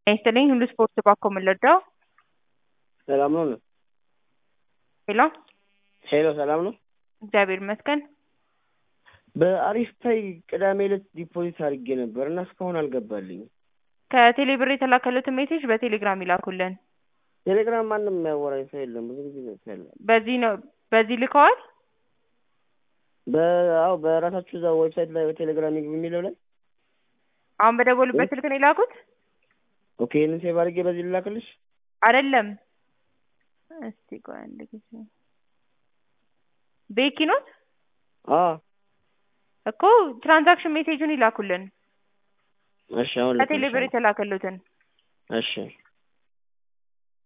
ይስጥልኝ ሁሉ ስፖርት ባኮ የምንረዳው ሰላም ነው ነው ሄሎ ሄሎ ሰላም ነው። እግዚአብሔር ይመስገን። በአሪፍ ፓይ ቅዳሜ ዕለት ዲፖዚት አድርጌ ነበር እና እስካሁን አልገባልኝም። ከቴሌ ብር የተላከሉትን ሜሴጅ በቴሌግራም ይላኩልን። ቴሌግራም ማንም የሚያወራኝ ሰው የለም። ብዙ ጊዜ ነው ያለ በዚህ ነው በዚህ ልከዋል። በአው በራሳችሁ እዛ ዌብሳይት ላይ በቴሌግራም ይግቡ የሚለው ላይ አሁን በደወሉበት ስልክ ነው የላኩት ኦኬ። ይህንን ሴቭ አድርጌ በዚህ ልላክልሽ። አይደለም። እስቲ ቆይ አንድ ጊዜ ቤኪ ኖት አ እኮ ትራንዛክሽን ሜሴጁን ይላኩልን እሺ፣ አሁን ከቴሌ ብር የተላከሉትን እሺ